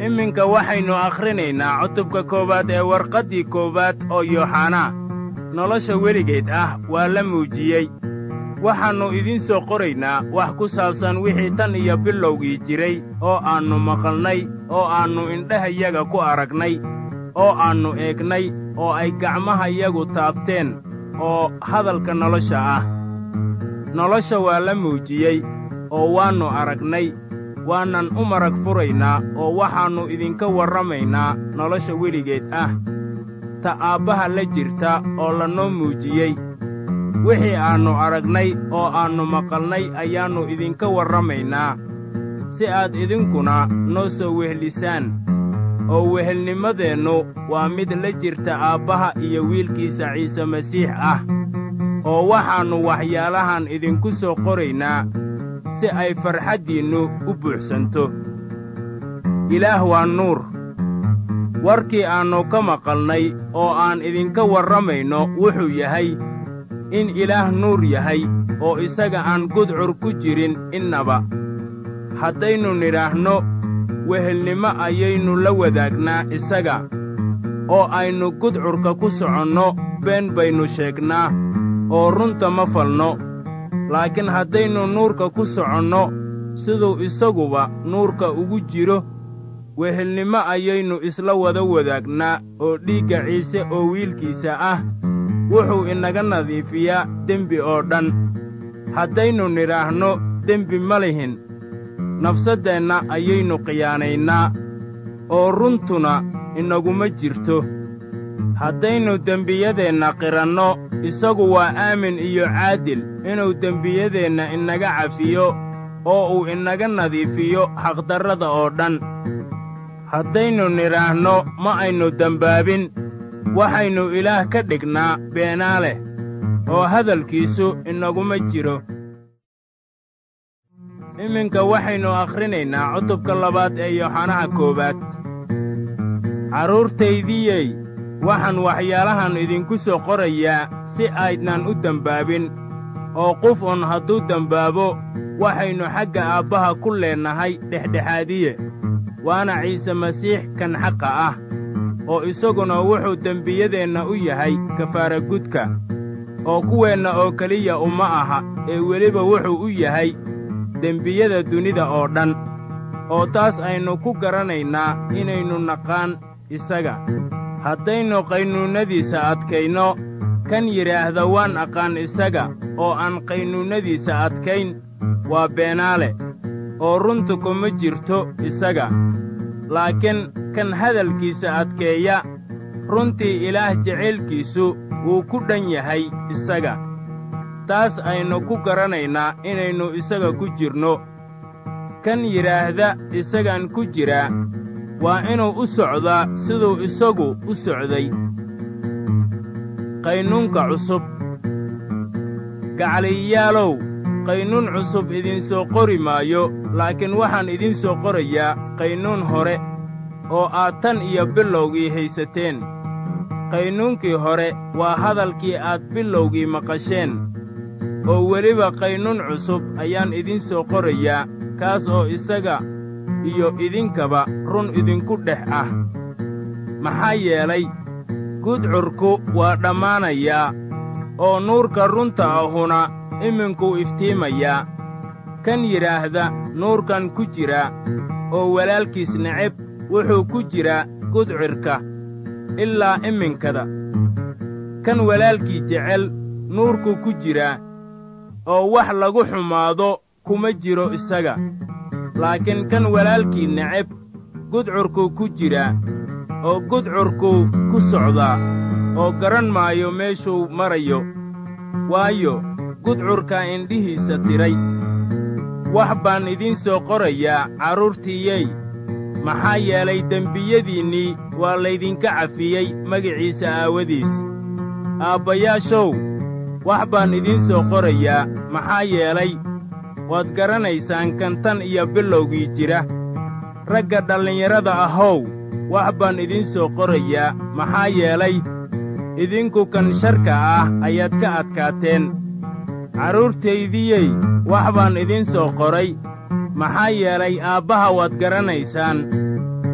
iminka waxaynu akhrinaynaa cutubka koowaad ee warqaddii koowaad oo yooxanaa nolosha weligeed ah waa la muujiyey waxaannu idiin soo qoraynaa wax ku saabsan wixii tan iyo bilowgii jiray oo aannu maqalnay oo aannu indhahayaga ku aragnay oo aannu eegnay oo ay gacmahayagu taabteen oo hadalka nolosha ah nolosha waa la muujiyey oo waannu aragnay waanan u marag furaynaa oo waxaannu idinka warramaynaa nolosha weligeed ah ta aabbaha la jirta oo lanoo muujiyey wixii aannu aragnay oo aannu maqalnay ayaannu idinka warramaynaa si aad idinkuna noo soo wehlisaan oo wehelnimadeennu waa mid la jirta aabbaha iyo wiilkiisa ciise masiix ah oo waxaannu waxyaalahan idinku soo qoraynaa si ay farxaddiinnu u buuxsanto ilaah waa nuur warkii aannu ka maqalnay oo aan idinka warramayno wuxuu yahay in ilaah nuur yahay oo isaga aan gudcur ku jirin innaba haddaynu nidhaahno wehelnimo ayaynu la wadaagnaa isaga oo aynu gudcurka ku soconno been baynu sheegnaa oo runta ma falno laakiin haddaynu nuurka ku soconno siduu isaguba nuurka ugu jiro wehelnimo ayaynu isla wada wadaagnaa oo dhiigga ciise oo wiilkiisa ah wuxuu inaga nadiifiyaa dembi oo dhan haddaynu nidhaahno dembi ma lihin nafsaddeenna ayaynu khiyaanaynaa oo runtuna inaguma jirto haddaynu dembiyadeenna qiranno isagu waa aamin iyo caadil inuu dembiyadeenna inaga cafiyo oo uu inaga nadiifiyo xaqdarrada oo dhan haddaynu nidhaahno ma aynu dembaabin waxaynu ilaah ka dhignaa beenaaleh oo hadalkiisu inaguma jiro iminka waxaynu akhrinaynaa cutubka labaad ee yooxanaha koowaad carruurtaydiyey waxaan waxyaalahan idinku soo qorayaa si aydnan u dembaabin oo qof un hadduu dembaabo waxaynu xagga aabbaha ku leennahay dhexdhexaadiye waana ciise masiix kan xaqa ah oo isaguna wuxuu dembiyadeenna u yahay kafaaragudka oo kuweenna oo keliya uma aha ee weliba wuxuu u yahay dembiyada dunida oo dhan oo taas aynu ku garanaynaa inaynu naqaan isaga haddaynu qaynuunnadiisa adkayno kan yidhaahda waan aqaan isaga oo aan qaynuunnadiisa adkayn waa beenaale oo runtu kuma jirto isaga laakiin kan hadalkiisa adkeeya runtii ilaah jacaylkiisu wuu ku dhan yahay isaga taas aynu ku garanaynaa inaynu isaga ku jirno kan yidhaahda isagaan ku jiraa waa inuu u socdaa siduu isagu u socday qaynuunka cusub gacaliyayaalow qaynuun cusub idinsoo qori maayo laakiin waxaan idiin soo qorayaa qaynuun hore oo aad tan iyo bilowgii haysateen qaynuunkii hore waa hadalkii aad bilowgii maqasheen oo weliba qaynuun cusub ayaan idiin soo qorayaa kaas oo isaga iyo idinkaba run idinku dhex ah maxaa yeelay gudcurku waa dhammaanayaa oo nuurka runta ahuna iminkuu iftiimayaa kan yidhaahda nuurkan ku jira oo walaalkiis neceb wuxuu ku jiraa gudcirka ilaa iminkada kan walaalkii jecel nuurku ku jiraa oo wax lagu xumaado kuma jiro isaga laakiin kan walaalkii neceb gudcurkuu ku jiraa oo gudcurkuu ku socdaa oo garan maayo meeshuu marayo waayo gudcurkaa indhihiisa tiray wax baan idiin soo qorayaa carruurtiiyey maxaa yeelay dembiyadiinnii waa laydinka cafiyey magiciisa aawadiis aabbayaashow wax baan idiin soo qorayaa maxaa yeelay waad garanaysaan kan tan iyo bilowgii jira ragga dhallinyarada ahow wax baan idiin soo qorayaa maxaa yeelay idinku kan sharka ah ayaad ka adkaateen carruurtaydiyey wax baan idiin soo qoray maxaa yeelay aabbaha waad garanaysaan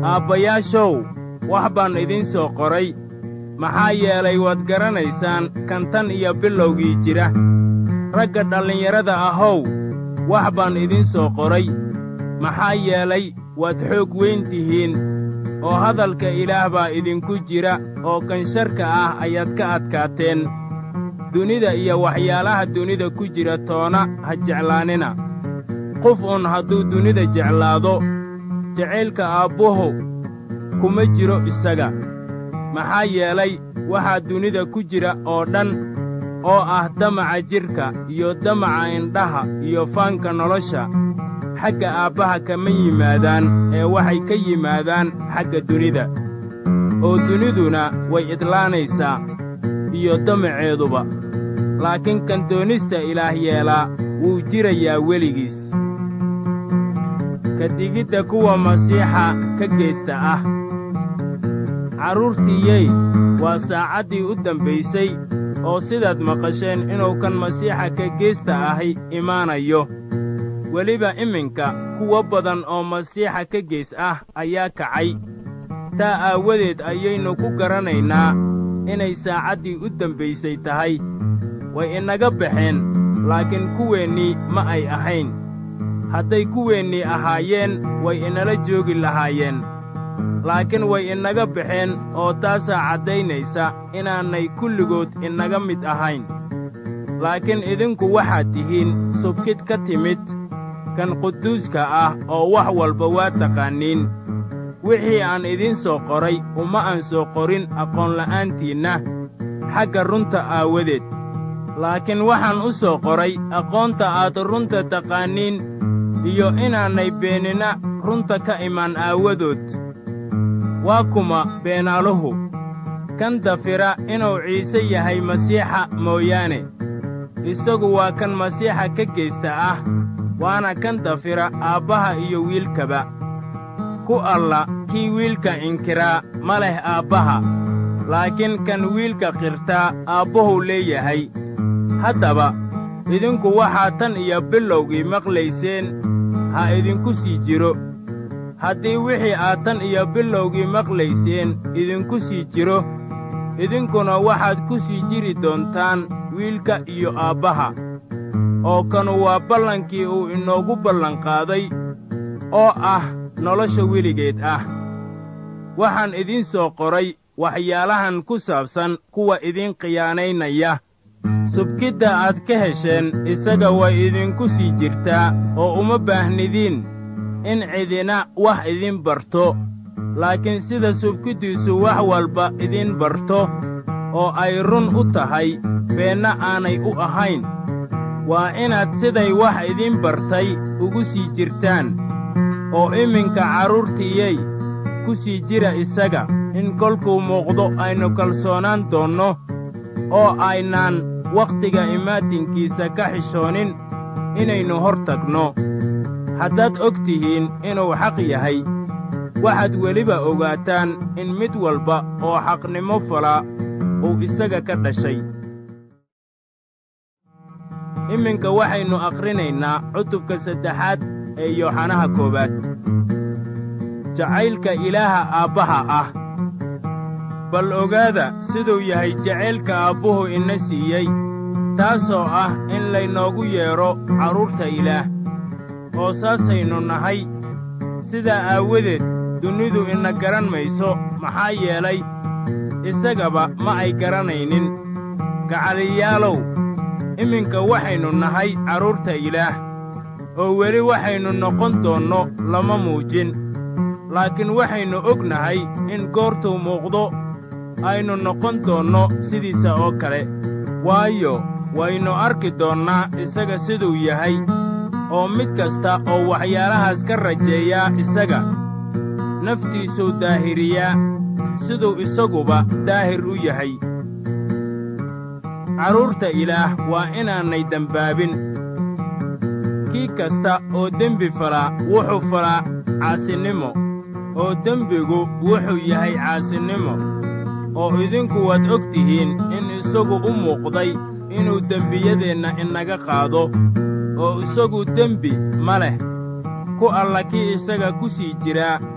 aabbayaashow wax baan idiin soo qoray maxaa yeelay waad garanaysaan kan tan iyo bilowgii jira ragga dhallinyarada ahow wax baan idiin soo qoray maxaa yeelay waad xoog weyn tihiin oo hadalka ilaah baa idinku jira oo kan sharka ah ayaad ka adkaateen dunida iyo waxyaalaha dunida ku jira toona ha jeclaanina qof un hadduu dunida jeclaado jacaylka aabbuhu kuma jiro isaga maxaa yeelay waxaa dunida ku jira oo dhan oo ah damaca jidhka iyo damaca indhaha iyo faanka nolosha xagga aabbaha kama yimaadaan ee waxay ka yimaadaan xagga dunida oo duniduna way idlaanaysaa iyo damaceeduba laakiin kan doonista ilaah yeelaa wuu jirayaa weligiis ka digidda kuwa masiixa ka geysta ah carruurtiiyey waa saacaddii u dambaysay oo sidaad maqasheen inuu kan masiixa ka geysta ahi imaanayo weliba iminka kuwo badan oo masiixa ka geys ah ayaa kacay taa aawadeed ayaynu ku garanaynaa inay saacaddii u dambaysay tahay way inaga baxeen laakiin kuweennii ma ay ahayn hadday kuweennii ahaayeen way inala joogi lahaayeen laakiin way inaga baxeen oo taasaa caddaynaysa inaanay kulligood inaga mid ahayn laakiin idinku waxaad tihiin subkid ka timid kan quduuska ah oo wax walba waa taqaaniin wixii aan idiin soo qoray uma aan soo qorin aqoonla'aantiinna xagga runta aawadeed laakiin waxaan u soo qoray aqoonta aad runta taqaaniin iyo inaanay beenina runta ka imaan aawadood waa kuma beenaaluhu kan dafira inuu ciise yahay masiixa mooyaane isagu waa kan masiixa ka geysta ah waana kan dafira aabbaha iyo wiilkaba ku alla kii wiilka inkiraa ma leh aabbaha laakiin kan wiilka qirtaa aabbuhuu leeyahay haddaba idinku waxaa tan iyo bilowgii maqlayseen ha idinku sii jiro haddii wixii aad tan iyo bilowgii maqlayseen idinku sii jiro idinkuna waxaad ku sii jiri doontaan wiilka iyo aabbaha oo kanu waa ballankii uu inoogu ballanqaaday oo ah nolosha weligeed ah waxaan idiin soo qoray waxyaalahan ku saabsan kuwa idiin khiyaanaynaya subkidda aad ka hesheen isaga way idinku sii jirtaa oo uma baahnidiin in cidina wax idiin barto laakiin sida subkiddiisu wax walba idiin barto oo ay run u tahay beenna aanay u ahayn waa inaad siday wax idiin bartay ugu sii jirtaan oo iminka carruurtiiyey ku sii jira isaga in kolkuu muuqdo aynu kalsoonaan doonno oo aynaan wakhtiga imaatinkiisa ka xishoonin inaynu hor tagno haddaad og tihiin inuu xaq yahay waxaad weliba ogaataan in mid walba oo xaqnimo falaa uu isaga ka dhashay iminka waxaynu akhrinaynaa cutubka saddexaad ee yooxanaha koowaad jacaylka ilaaha aabbaha ah bal ogaada siduu yahay jacaylka aabbuhu ina siiyey taasoo ah in laynoogu yeedho carruurta ilaah oo saasaynu nahay sidaa aawadeed dunidu ina garan mayso maxaa yeelay isagaba ma ay garanaynin gacaliyaalow iminka waxaynu nahay carruurta ilaah oo weli waxaynu noqon doonno lama muujin laakiin waxaynu og nahay in goortuu muuqdo aynu noqon doonno sidiisa oo kale waayo waynu arki doonnaa isaga siduu yahay oo mid kasta oo waxyaalahaas ka rajeeyaa isaga naftiisuu daahiriyaa siduu isaguba daahir u yahay carruurta ilaah waa inaanay dembaabin kii kasta oo dembi falaa wuxuu falaa caasinimo oo dembigu wuxuu yahay caasinimo oo idinku waad og tihiin in isagu u muuqday inuu dembiyadeenna inaga qaado oo isagu dembi ma leh ku alla kii isaga ku sii jiraa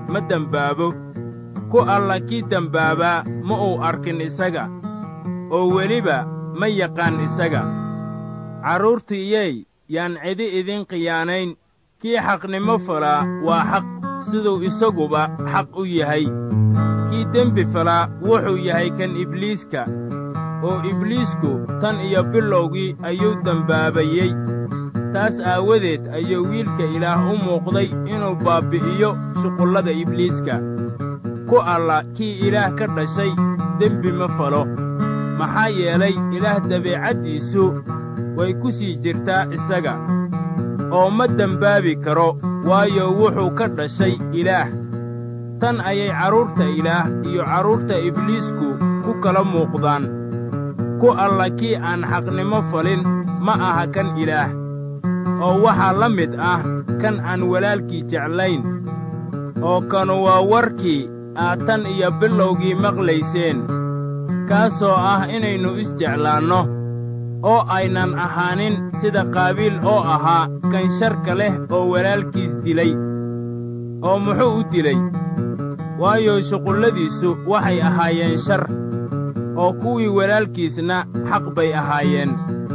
ma dembaabo ku alla kii dembaabaa ma uu arkin isaga oo weliba ma yaqaan isaga carruurtiiyey yaan cidi idin khiyaanayn kii xaqnimo falaa waa xaq siduu isaguba xaq u yahay kii dembi falaa wuxuu yahay kan ibliiska oo ibliisku tan iyo bilowgii ayuu dembaabayey taas aawadeed ayuu wiilka ilaah u muuqday inuu baabbi'iyo shuqullada ibliiska ku alla kii ilaah ka dhashay dembi ma falo maxaa yeelay ilaah dabeecaddiisu way ku sii jirtaa isaga oo ma dembaabi karo waayo wuxuu ka dhashay ilaah tan ayay carruurta ilaah iyo carruurta ibliisku ku kala muuqdaan ku alla kii aan xaqnimo falin ma aha kan ilaah oo waxaa la mid ah kan aan walaalkii jeclayn oo kanu waa warkii aad tan iyo bilowgii maqlayseen kaasoo ah inaynu isjeclaanno oo aynan ahaanin sida qaabiil oo ahaa kan sharka leh oo walaalkiis dilay oo muxuu u dilay waayo shuqulladiisu waxay ahaayeen shar oo kuwii walaalkiisna xaq bay ahaayeen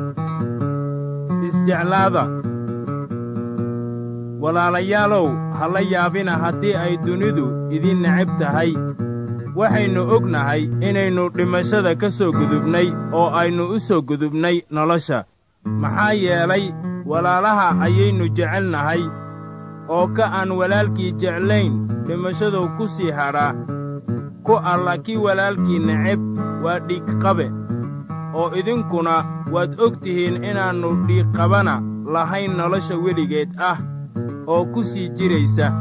isjeclaada walaalayaalow ha la yaabina haddii ay dunidu idin necab tahay waxaynu ognahay inaynu dhimashada ka soo gudubnay oo aynu u soo gudubnay nolosha maxaa yeelay walaalaha ayaynu jecelnahay oo ka aan walaalkii jeclayn dhimashaduu ku sii hadhaa ku alla kii walaalkii neceb waa dhiigqabe oo idinkuna waad og tihiin inaannu dhiigqabana lahayn nolosha weligeed ah oo ku sii jiraysa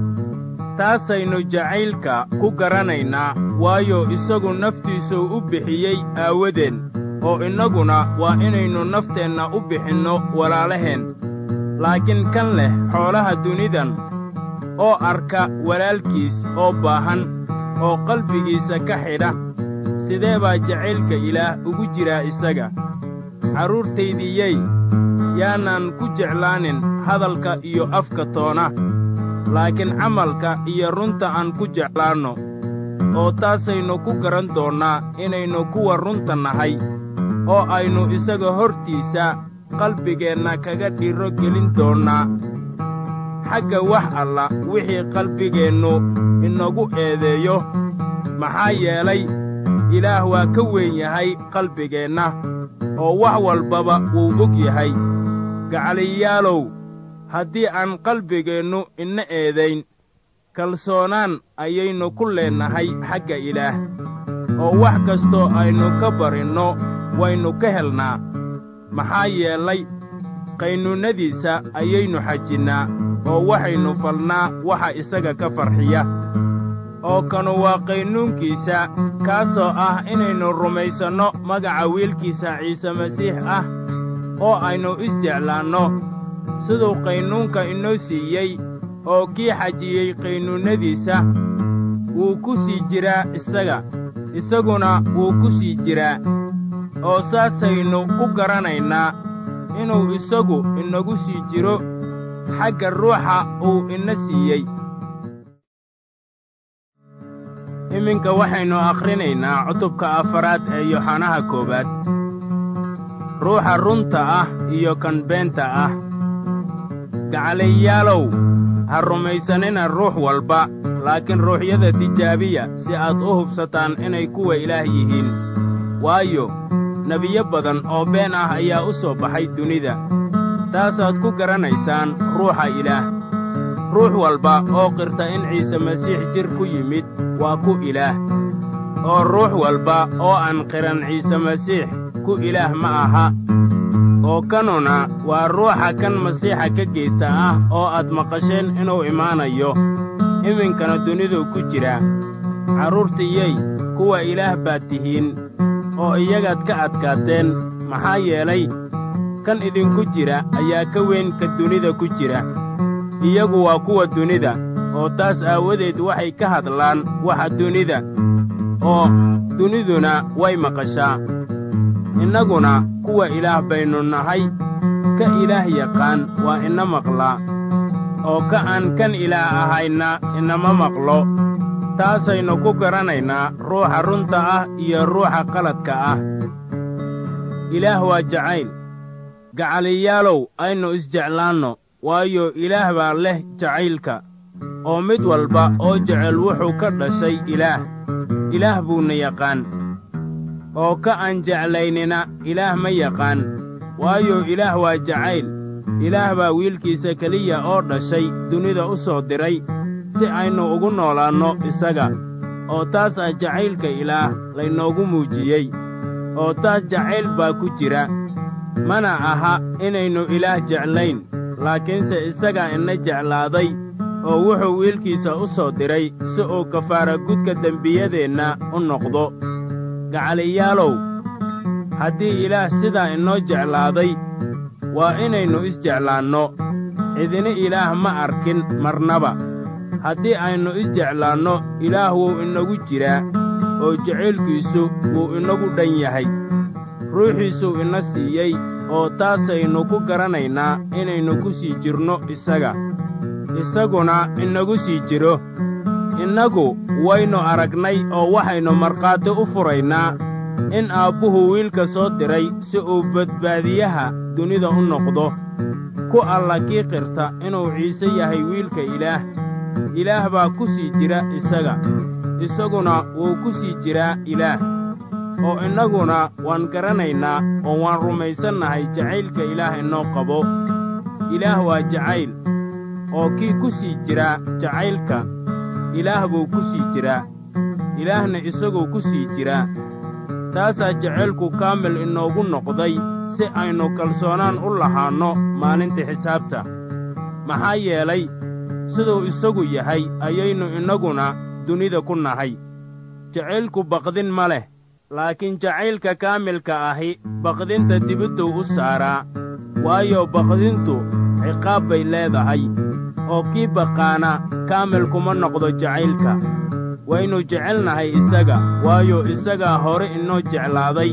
taasaynu jacaylka ku garanaynaa waayo isagu naftiisuu u bixiyey aawadeen oo innaguna waa inaynu nafteenna u bixinno walaalaheen laakiin kan leh xoolaha dunidan oo arka walaalkiis oo baahan oo qalbigiisa ka xidha sidee baa jacaylka ilaah ugu jiraa isaga carruurtaydiyey yaanaan ku jeclaanin hadalka iyo afka toona laakiin camalka iyo runta aan ku jeclaanno oo taasaynu ku garan doonnaa inaynu kuwa runta nahay oo aynu isaga hortiisa qalbigeenna kaga dhiro gelin doonnaa xagga wax alla wixii qalbigeennu inagu eedeeyo maxaa yeelay ilaah waa ka weyn yahay qalbigeenna oo wax walbaba wuu og yahay gacaliyaalow haddii aan qalbigeennu ina eedayn kalsoonaan ayaynu ku leennahay xagga ilaah oo wax kastoo aynu ka barinno waynu ka helnaa maxaa yeelay qaynuunnadiisa ayaynu xajinnaa oo waxaynu falnaa waxa isaga ka farxiya oo kanu waa qaynuunkiisa kaasoo ah inaynu rumaysanno magaca wiilkiisa ciise masiix ah oo aynu isjeclaanno siduu qaynuunka inoo siiyey oo kii xajiyey qaynuunnadiisa wuu ku sii jiraa isaga isaguna wuu ku sii jiraa oo saasaynu ku garanaynaa inuu isagu inagu sii jiro xagga ruuxa uu ina siiyey iminka waxaynu akhrinaynaa cutubka afaraad ee yoxanaha koowaad ruuxa runta ah iyo kan beenta ah gacalayaalow ha rumaysanina ruux walba laakiin ruuxyada tijaabiya si aad u hubsataan inay kuwa ilaah yihiin waayo nebiyo badan oo been ah ayaa u soo baxay dunida taasaad ku garanaysaan ruuxa ilaah ruux walba oo qirta in ciise masiix jir ku yimid waa ku ilaah oo ruux walba oo aan qiran ciise masiix ku ilaah ma aha oo kanuna waa ruuxa kan masiixa ka geysta ah oo aad maqasheen inuu imaanayo iminkana dunidu ku jira carruurtiyey kuwa ilaah baad tihiin oo iyagaad ka adkaateen maxaa yeelay kan idinku jira ayaa ka weyn ka dunida ku jira iyagu waa kuwa dunida oo taas aawadeed waxay ka hadlaan waxa dunida oo duniduna way maqashaa innaguna kuwa ilaah baynu nahay ka ilaah yaqaan waa ina maqlaa oo ka aan kan ilaah ahayna inama maqlo taasaynu ku garanaynaa ruuxa runta ah iyo ruuxa qaladka ah ilaah waa jacayl gacaliyaalow aynu isjeclaanno waayo ilaah baa leh jacaylka oo mid walba oo jecel wuxuu ka dhashay ilaah ilaah buuna yaqaan oo ka aan jeclaynina ilaah ma yaqaan waayo ilaah waa jacayl ilaah baa wiilkiisa keliya oo dhashay dunida u soo diray si aynu ugu noolaanno isaga oo taas ah jacaylka ilaah laynoogu muujiyey oo taas jacayl baa ku jira mana aha inaynu ilaah jeclayn laakiinse isagaa ina jeclaaday oo wuxuu wiilkiisa u soo diray si uu kafaara gudka dembiyadeenna u noqdo gacaliyaalow haddii ilaah sidaa inoo jeclaaday waa inaynu isjeclaanno cidina ilaah ma arkin marnaba haddii aynu isjeclaanno ilaah wuu inagu jiraa oo jacaylkiisu wuu inagu dhan yahay ruuxiisuu ina siiyey oo taasaynu ku garanaynaa inaynu ku sii jirno isaga isaguna inagu sii jiro innagu waynu aragnay oo waxaynu markhaati u furaynaa in aabbuhu wiilka soo diray si uu badbaadiyaha dunida u noqdo ku alla kii qirta inuu ciise yahay wiilka ilaah ilaah baa ku sii jira isaga isaguna wuu ku sii jiraa ilaah oo innaguna waan garanaynaa oo waan rumaysannahay jacaylka ilaah inoo qabo ilaah waa jacayl oo kii ku sii jiraa jacaylka ilaah buu ku sii jiraa ilaahna isaguu ku sii jiraa taasaa jacaylku kaamil inoogu noqday si aynu kalsoonaan u lahaanno maalinta xisaabta maxaa yeelay siduu isagu yahay ayaynu innaguna dunida ku nahay jacaylku baqdin ma leh laakiin jacaylka kaamilka ahi baqdinta dibidduu u saaraa waayo baqdintu ciqaab bay leedahay oo kii baqaana kaamil kuma noqdo jacaylka waynu jecelnahay isaga waayo isagaa hore inoo jeclaaday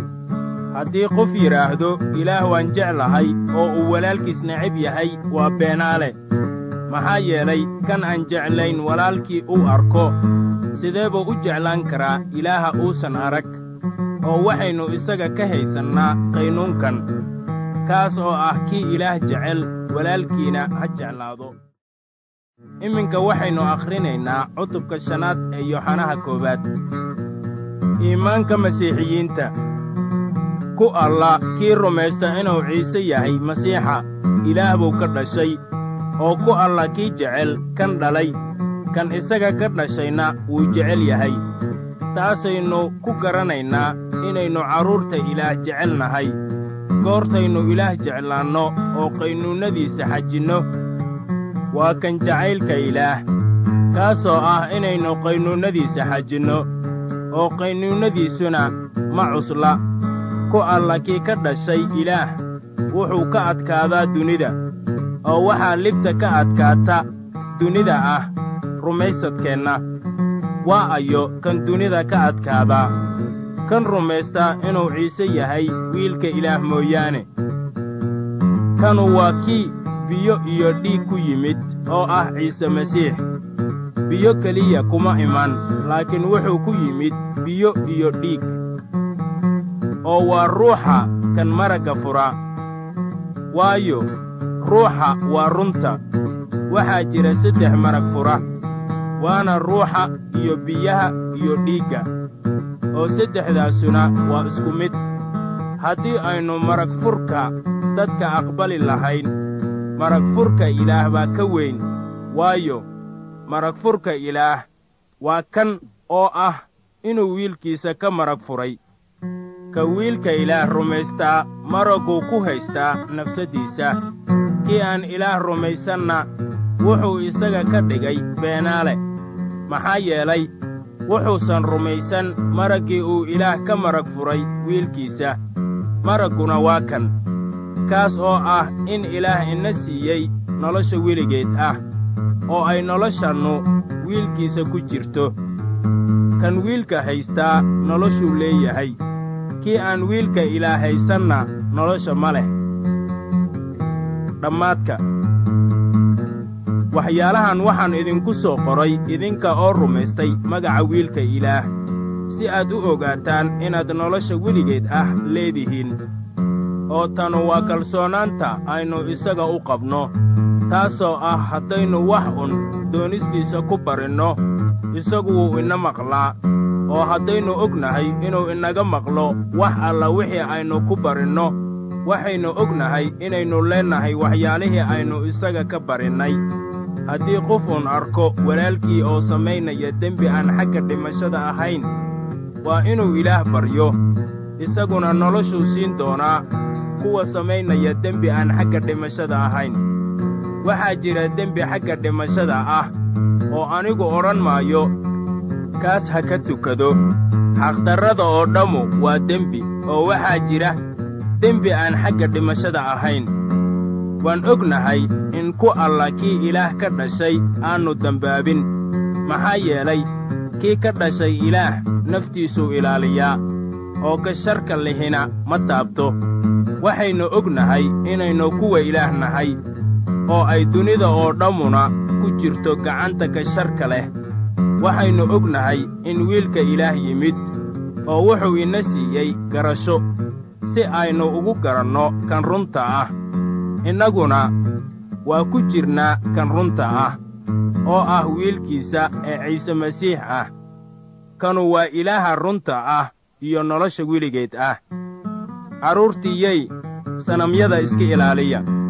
haddii qof yidhaahdo ilaah waan jeclahay oo uu walaalkiis necab yahay waa beenaale maxaa yeelay kan aan jeclayn walaalkii uu arko sidee buu u jeclaan karaa ilaaha uusan arag oo waxaynu isaga ka haysannaa qaynuunkan kaas oo ah kii ilaah jecel walaalkiina ha jeclaado iminka waxaynu akhrinaynaa cutubka shanaad ee yooxanaha koowaad iimaanka masiixiyiinta ku alla kii rumaysta inuu ciise yahay masiixa ilaah buu ka dhashay oo ku alla kii jecel kan dhalay kan isaga ka dhashayna wuu jecel yahay taasaynu ku garanaynaa inaynu carruurta ilaah jecel nahay goortaynu ilaah jeclaanno oo qaynuunnadiisa xajinno waa kan jacaylka ilaah kaasoo ah inaynu qaynuunnadiisa xajinno oo qaynuunnadiisuna ma cusla ku alla kii ka dhashay ilaah wuxuu ka adkaadaa dunida oo waxaa libta ka adkaata dunida ah rumaysadkeenna waa ayo kan dunida ka adkaadaa kan rumaysta inuu ciise yahay wiilka ilaah mooyaane kanu waa kii biyo iyo dhiig ku yimid oo ah ciise masiix biyo keliya kuma iman laakiin wuxuu ku yimid biyo iyo dhiig oo waa ruuxa kan maragga fura waayo ruuxa waa runta waxaa jira saddex marag fura waana ruuxa iyo biyaha iyo dhiigga oo saddexdaasuna waa isku mid haddii aynu marag furka dadka aqbali lahayn marag furka ilaah baa ka weyn waayo marag furka ilaah waa kan oo ah inuu wiilkiisa ka marag furay ka wiilka ilaah rumaystaa maragguu ku haystaa nafsaddiisa kii aan ilaah rumaysanna wuxuu isaga ka dhigay beenaale maxaa yeelay wuxuusan rumaysan maraggii uu ilaah ka marag furay wiilkiisa maragguna waa kan kaas oo ah in ilaah ina siiyey nolosha weligeed ah oo ay noloshannu wiilkiisa ku jirto kan wiilka haystaa noloshuu leeyahay kii aan wiilka ilaah haysanna nolosha ma leh dhammaadka waxyaalahan waxaan idinku soo qoray idinka oo rumaystay magaca wiilka ilaah si aad u ogaataan inaad nolosha weligeed ah leedihiin oo tanu waa kalsoonaanta aynu isaga u qabno taasoo ah haddaynu wax un doonistiisa ku barinno isagu wuu ina maqlaa oo haddaynu ognahay inuu inaga maqlo wax alla wixii aynu ku barinno waxaynu ognahay inaynu leennahay waxyaalihii aynu isaga ka barinnay haddii qof uun arko walaalkii oo samaynaya dembi aan xagga dhimashada ahayn waa inuu ilaah baryo isaguna noloshuu siin doonaa kuwa samaynaya dembi aan xagga dhimashada ahayn waxaa jira dembi xagga dhimashada ah oo anigu odhan maayo kaas ha ka tukado xaqdarrada oo dhammu waa dembi oo waxaa jira dembi aan xagga dhimashada ahayn waan ognahay in ku alla kii ilaah ka dhashay aannu dembaabin maxaa yeelay kii ka dhashay ilaah naftiisuu ilaaliyaa oo ka sharka lihina ma taabto waxaynu ognahay inaynu kuwa ilaah nahay oo ay dunida oo dhammuna ku jirto gacanta ka sharka leh waxaynu ognahay in wiilka ilaah yimid oo wuxuu ina siiyey garasho si aynu ugu garanno kan runta ah innaguna waa ku jirnaa kan runta ah oo ah wiilkiisa ee ciise masiix ah kanu waa ilaaha runta ah iyo nolosha weligeed ah carruurtiiyey sanamyada iska ilaaliya